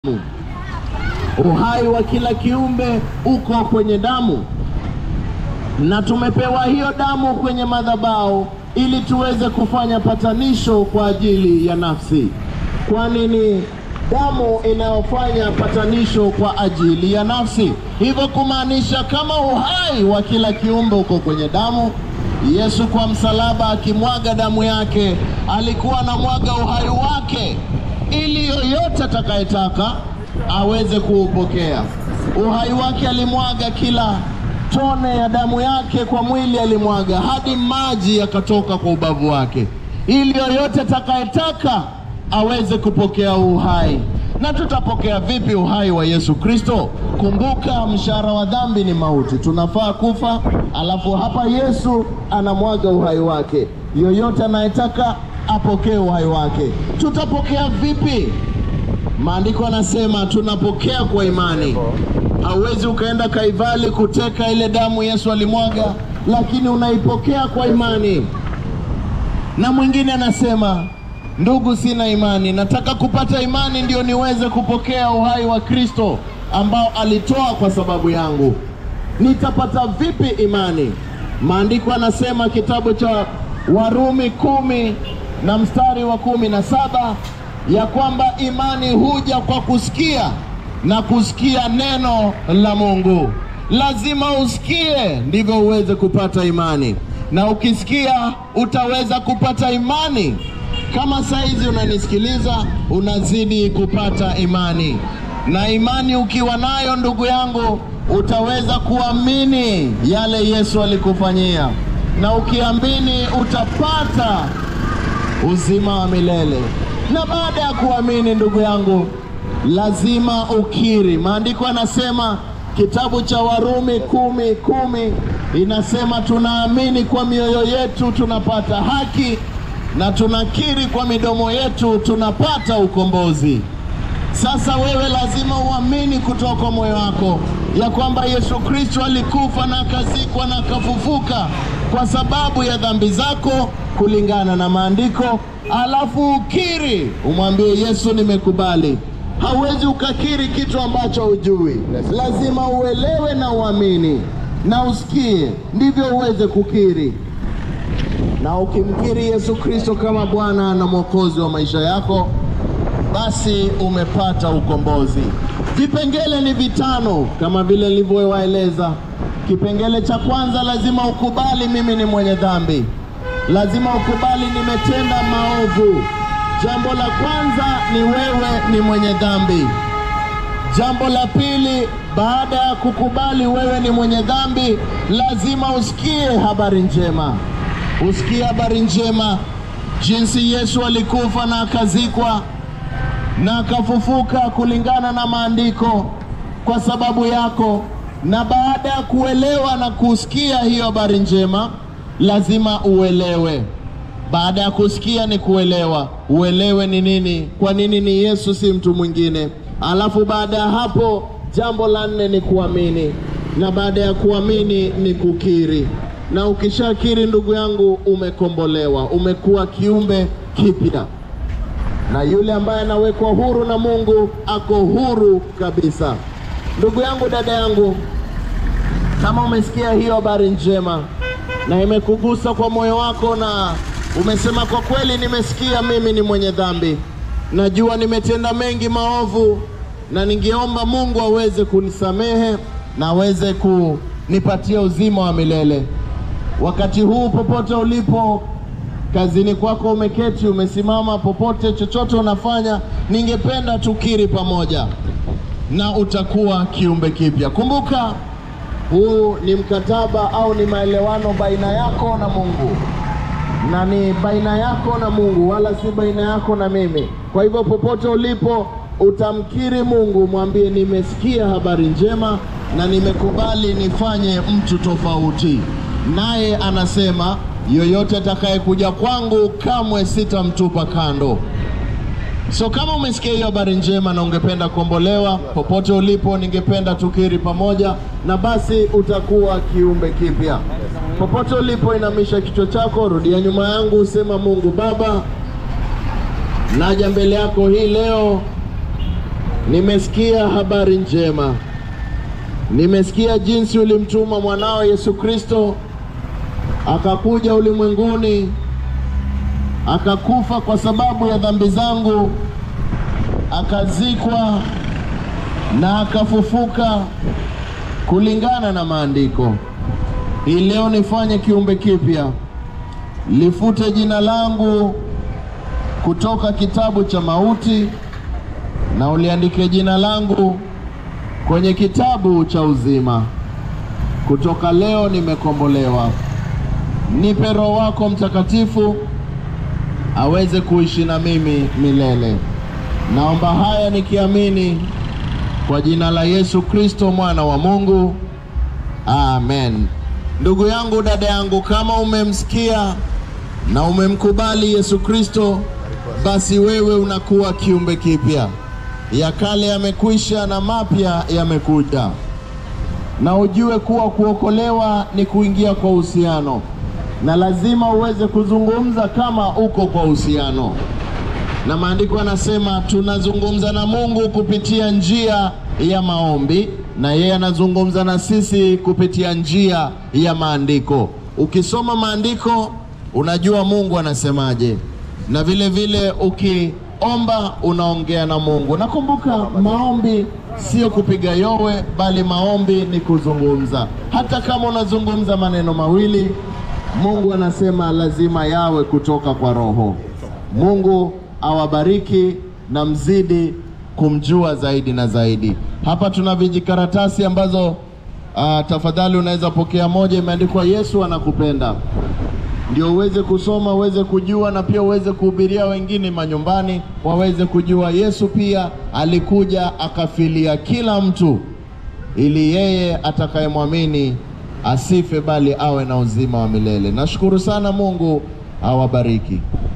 Uhai wa kila kiumbe uko kwenye damu, na tumepewa hiyo damu kwenye madhabahu ili tuweze kufanya patanisho kwa ajili ya nafsi, kwani ni damu inayofanya patanisho kwa ajili ya nafsi. Hivyo kumaanisha kama uhai wa kila kiumbe uko kwenye damu, Yesu kwa msalaba akimwaga damu yake alikuwa anamwaga uhai wake ili yoyote atakayetaka aweze kuupokea. Uhai wake alimwaga kila tone ya damu yake kwa mwili alimwaga hadi maji yakatoka kwa ubavu wake, ili yoyote atakayetaka aweze kupokea uhai. Na tutapokea vipi uhai wa Yesu Kristo? Kumbuka, mshahara wa dhambi ni mauti, tunafaa kufa, alafu hapa Yesu anamwaga uhai wake. Yoyote anayetaka apokee uhai wake. Tutapokea vipi? Maandiko anasema tunapokea kwa imani. Hauwezi ukaenda Kaivali kuteka ile damu Yesu alimwaga, lakini unaipokea kwa imani. Na mwingine anasema ndugu, sina imani, nataka kupata imani ndio niweze kupokea uhai wa Kristo ambao alitoa kwa sababu yangu. Nitapata vipi imani? Maandiko anasema kitabu cha Warumi kumi na mstari wa kumi na saba ya kwamba imani huja kwa kusikia na kusikia neno la Mungu. Lazima usikie ndivyo uweze kupata imani, na ukisikia utaweza kupata imani. Kama saizi unanisikiliza, unazidi kupata imani, na imani ukiwa nayo, ndugu yangu, utaweza kuamini yale Yesu alikufanyia, na ukiamini utapata uzima wa milele. Na baada ya kuamini, ndugu yangu, lazima ukiri. Maandiko yanasema kitabu cha Warumi kumi kumi inasema tunaamini kwa mioyo yetu tunapata haki na tunakiri kwa midomo yetu tunapata ukombozi. Sasa wewe lazima uamini kutoka kwa moyo wako ya kwamba Yesu Kristo alikufa na akazikwa na akafufuka kwa sababu ya dhambi zako kulingana na maandiko, alafu ukiri, umwambie Yesu, nimekubali. Hauwezi ukakiri kitu ambacho hujui, lazima uelewe na uamini na usikie, ndivyo uweze kukiri. Na ukimkiri Yesu Kristo kama Bwana na Mwokozi wa maisha yako, basi umepata ukombozi. Vipengele ni vitano kama vile nilivyowaeleza. Kipengele cha kwanza, lazima ukubali mimi ni mwenye dhambi, lazima ukubali nimetenda maovu. Jambo la kwanza ni wewe ni mwenye dhambi. Jambo la pili, baada ya kukubali wewe ni mwenye dhambi, lazima usikie habari njema, usikie habari njema jinsi Yesu alikufa na akazikwa na akafufuka kulingana na maandiko kwa sababu yako. Na baada ya kuelewa na kusikia hiyo habari njema, lazima uelewe. Baada ya kusikia ni kuelewa, uelewe ni nini, kwa nini ni Yesu, si mtu mwingine. Alafu baada ya hapo, jambo la nne ni kuamini, na baada ya kuamini ni kukiri. Na ukishakiri, ndugu yangu, umekombolewa, umekuwa kiumbe kipya na yule ambaye anawekwa huru na Mungu ako huru kabisa. Ndugu yangu, dada yangu, kama umesikia hiyo habari njema na imekugusa kwa moyo wako na umesema kwa kweli, nimesikia mimi ni mwenye dhambi, najua nimetenda mengi maovu, na ningeomba Mungu aweze kunisamehe na aweze kunipatia uzima wa milele. Wakati huu popote ulipo kazini kwako umeketi, umesimama, popote chochote unafanya, ningependa tukiri pamoja na utakuwa kiumbe kipya. Kumbuka, huu ni mkataba au ni maelewano baina yako na Mungu, na ni baina yako na Mungu, wala si baina yako na mimi. Kwa hivyo, popote ulipo utamkiri Mungu, mwambie nimesikia habari njema na nimekubali nifanye mtu tofauti. Naye anasema yoyote atakayekuja kwangu kamwe sitamtupa kando. So kama umesikia hiyo habari njema na ungependa kuombolewa, popote ulipo, ningependa tukiri pamoja, na basi utakuwa kiumbe kipya. Popote ulipo, inamisha kichwa chako, rudia nyuma yangu, sema: Mungu Baba, naja mbele yako hii leo nimesikia habari njema, nimesikia jinsi ulimtuma mwanao Yesu Kristo akakuja ulimwenguni akakufa kwa sababu ya dhambi zangu, akazikwa na akafufuka kulingana na maandiko. Hii leo nifanye kiumbe kipya, lifute jina langu kutoka kitabu cha mauti na uliandike jina langu kwenye kitabu cha uzima. Kutoka leo nimekombolewa. Nipe Roho wako Mtakatifu aweze kuishi na mimi milele. Naomba haya nikiamini kwa jina la Yesu Kristo mwana wa Mungu, amen. Ndugu yangu, dada yangu, kama umemsikia na umemkubali Yesu Kristo, basi wewe unakuwa kiumbe kipya. Ya kale yamekwisha na mapya yamekuja, na ujue kuwa kuokolewa ni kuingia kwa uhusiano, na lazima uweze kuzungumza kama uko kwa uhusiano na maandiko yanasema tunazungumza na Mungu kupitia njia ya maombi, na yeye anazungumza na sisi kupitia njia ya maandiko. Ukisoma maandiko unajua Mungu anasemaje, na vile vile ukiomba unaongea na Mungu. Nakumbuka maombi sio kupiga yowe, bali maombi ni kuzungumza. Hata kama unazungumza maneno mawili, Mungu anasema lazima yawe kutoka kwa Roho. Mungu awabariki na mzidi kumjua zaidi na zaidi. Hapa tuna vijikaratasi ambazo uh, tafadhali unaweza pokea moja, imeandikwa Yesu anakupenda, ndio uweze kusoma uweze kujua, na pia uweze kuhubiria wengine manyumbani waweze kujua Yesu pia alikuja akafilia kila mtu, ili yeye atakayemwamini asife, bali awe na uzima wa milele. Nashukuru sana, Mungu awabariki.